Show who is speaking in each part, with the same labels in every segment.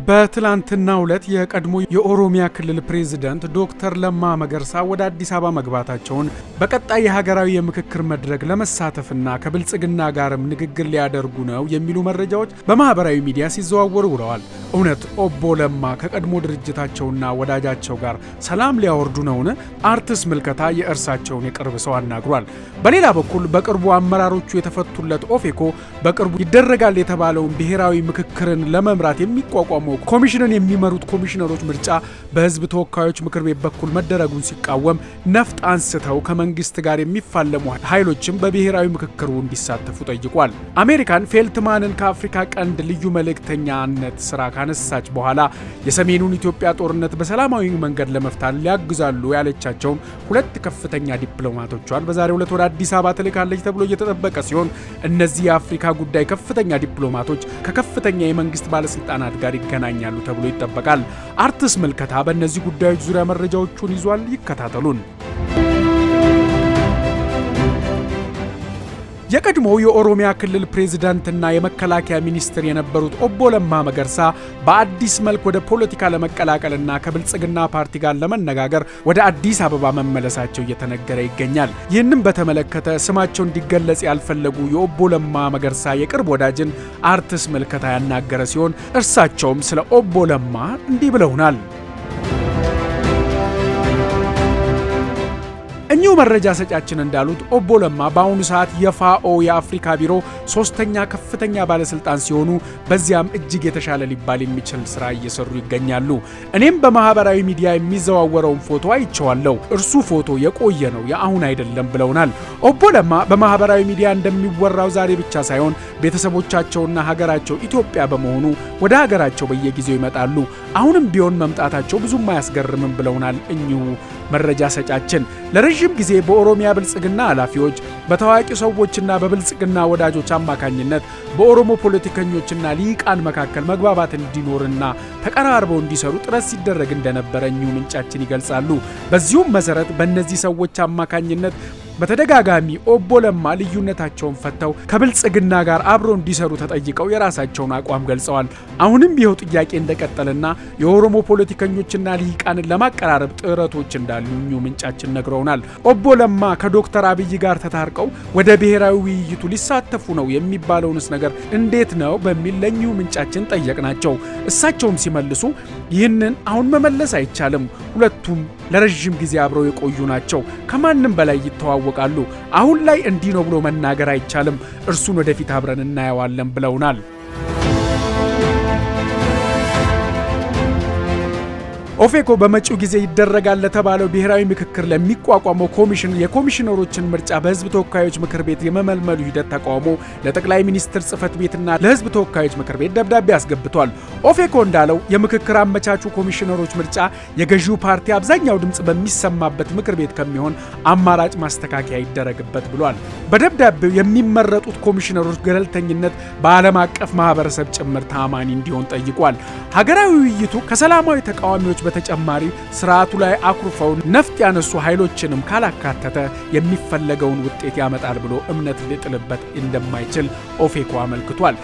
Speaker 1: በትላንትናው ዕለት የቀድሞ የኦሮሚያ ክልል ፕሬዝዳንት ዶክተር ለማ መገርሳ ወደ አዲስ አበባ መግባታቸውን በቀጣይ የሀገራዊ የምክክር መድረክ ለመሳተፍና ከብልጽግና ጋርም ንግግር ሊያደርጉ ነው የሚሉ መረጃዎች በማህበራዊ ሚዲያ ሲዘዋወሩ ውለዋል። እውነት ኦቦ ለማ ከቀድሞ ድርጅታቸውና ወዳጃቸው ጋር ሰላም ሊያወርዱ ነውን? አርትስ ምልከታ የእርሳቸውን የቅርብ ሰው አናግሯል። በሌላ በኩል በቅርቡ አመራሮቹ የተፈቱለት ኦፌኮ በቅርቡ ይደረጋል የተባለውን ብሔራዊ ምክክርን ለመምራት የሚቋቋመው ኮሚሽንን የሚመሩት ኮሚሽነሮች ምርጫ በሕዝብ ተወካዮች ምክር ቤት በኩል መደረጉን ሲቃወም ነፍጥ አንስተው ከመንግስት ጋር የሚፋለሙ ኃይሎችም በብሔራዊ ምክክሩ እንዲሳተፉ ጠይቋል። አሜሪካን ፌልትማንን ከአፍሪካ ቀንድ ልዩ መልእክተኛነት ስራ ካነሳች በኋላ የሰሜኑን ኢትዮጵያ ጦርነት በሰላማዊ መንገድ ለመፍታት ሊያግዛሉ ያለቻቸውን ሁለት ከፍተኛ ዲፕሎማቶቿን በዛሬው ዕለት ወደ አዲስ አበባ ትልካለች ተብሎ እየተጠበቀ ሲሆን እነዚህ የአፍሪካ ጉዳይ ከፍተኛ ዲፕሎማቶች ከከፍተኛ የመንግስት ባለስልጣናት ጋር ይገናኛሉ ተብሎ ይጠበቃል። አርትስ ምልከታ በእነዚህ ጉዳዮች ዙሪያ መረጃዎቹን ይዟል። ይከታተሉን። የቀድሞው የኦሮሚያ ክልል ፕሬዝዳንትና የመከላከያ ሚኒስትር የነበሩት ኦቦ ለማ መገርሳ በአዲስ መልክ ወደ ፖለቲካ ለመቀላቀልና ከብልጽግና ፓርቲ ጋር ለመነጋገር ወደ አዲስ አበባ መመለሳቸው እየተነገረ ይገኛል። ይህንም በተመለከተ ስማቸው እንዲገለጽ ያልፈለጉ የኦቦ ለማ መገርሳ የቅርብ ወዳጅን አርትስ ምልከታ ያናገረ ሲሆን እርሳቸውም ስለ ኦቦ ለማ እንዲህ ብለውናል። እኚሁ መረጃ ሰጫችን እንዳሉት ኦቦ ለማ በአሁኑ ሰዓት የፋኦ የአፍሪካ ቢሮ ሶስተኛ ከፍተኛ ባለስልጣን ሲሆኑ በዚያም እጅግ የተሻለ ሊባል የሚችል ስራ እየሰሩ ይገኛሉ። እኔም በማህበራዊ ሚዲያ የሚዘዋወረውን ፎቶ አይቼዋለሁ። እርሱ ፎቶ የቆየ ነው፣ የአሁን አይደለም ብለውናል። ኦቦ ለማ በማህበራዊ ሚዲያ እንደሚወራው ዛሬ ብቻ ሳይሆን ቤተሰቦቻቸውና ሀገራቸው ኢትዮጵያ በመሆኑ ወደ ሀገራቸው በየጊዜው ይመጣሉ። አሁንም ቢሆን መምጣታቸው ብዙም አያስገርምም ብለውናል እኚሁ መረጃ ሰጫችን ለረዥም ጊዜ በኦሮሚያ ብልጽግና ኃላፊዎች በታዋቂ ሰዎችና በብልጽግና ወዳጆች አማካኝነት በኦሮሞ ፖለቲከኞችና ሊቃን መካከል መግባባት እንዲኖርና ተቀራርበው እንዲሰሩ ጥረት ሲደረግ እንደነበረ እኚሁ ምንጫችን ይገልጻሉ። በዚሁም መሰረት በእነዚህ ሰዎች አማካኝነት በተደጋጋሚ ኦቦ ለማ ልዩነታቸውን ፈተው ከብልጽግና ጋር አብረው እንዲሰሩ ተጠይቀው የራሳቸውን አቋም ገልጸዋል። አሁንም ይኸው ጥያቄ እንደቀጠለና የኦሮሞ ፖለቲከኞችና ልሂቃንን ለማቀራረብ ጥረቶች እንዳሉ እኚሁ ምንጫችን ነግረውናል። ኦቦ ለማ ከዶክተር አብይ ጋር ተታርቀው ወደ ብሔራዊ ውይይቱ ሊሳተፉ ነው የሚባለውንስ ነገር እንዴት ነው በሚል ለእኚሁ ምንጫችን ጠየቅናቸው። እሳቸውም ሲመልሱ ይህንን አሁን መመለስ አይቻልም፣ ሁለቱም ለረዥም ጊዜ አብረው የቆዩ ናቸው፣ ከማንም በላይ ይተዋወቃሉ። አሁን ላይ እንዲህ ነው ብሎ መናገር አይቻልም፣ እርሱን ወደፊት አብረን እናየዋለን ብለውናል። ኦፌኮ በመጪው ጊዜ ይደረጋል ለተባለው ብሔራዊ ምክክር ለሚቋቋመው ኮሚሽን የኮሚሽነሮችን ምርጫ በሕዝብ ተወካዮች ምክር ቤት የመመልመሉ ሂደት ተቃውሞ ለጠቅላይ ሚኒስትር ጽህፈት ቤትና ለሕዝብ ተወካዮች ምክር ቤት ደብዳቤ አስገብቷል። ኦፌኮ እንዳለው የምክክር አመቻቹ ኮሚሽነሮች ምርጫ የገዢው ፓርቲ አብዛኛው ድምፅ በሚሰማበት ምክር ቤት ከሚሆን አማራጭ ማስተካከያ ይደረግበት ብሏል። በደብዳቤው የሚመረጡት ኮሚሽነሮች ገለልተኝነት በዓለም አቀፍ ማህበረሰብ ጭምር ተአማኒ እንዲሆን ጠይቋል። ሀገራዊ ውይይቱ ከሰላማዊ ተቃዋሚዎች በተጨማሪ ስርዓቱ ላይ አኩርፈው ነፍጥ ያነሱ ኃይሎችንም ካላካተተ የሚፈለገውን ውጤት ያመጣል ብሎ እምነት ሊጥልበት እንደማይችል ኦፌኮ አመልክቷል።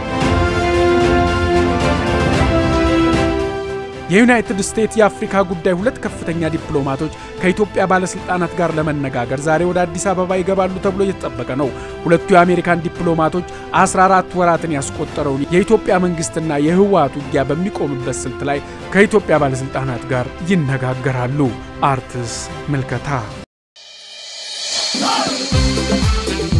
Speaker 1: የዩናይትድ ስቴትስ የአፍሪካ ጉዳይ ሁለት ከፍተኛ ዲፕሎማቶች ከኢትዮጵያ ባለስልጣናት ጋር ለመነጋገር ዛሬ ወደ አዲስ አበባ ይገባሉ ተብሎ እየተጠበቀ ነው። ሁለቱ የአሜሪካን ዲፕሎማቶች 14 ወራትን ያስቆጠረውን የኢትዮጵያ መንግስትና የህወሓት ውጊያ በሚቆምበት ስልት ላይ ከኢትዮጵያ ባለስልጣናት ጋር ይነጋገራሉ። አርትስ ምልከታ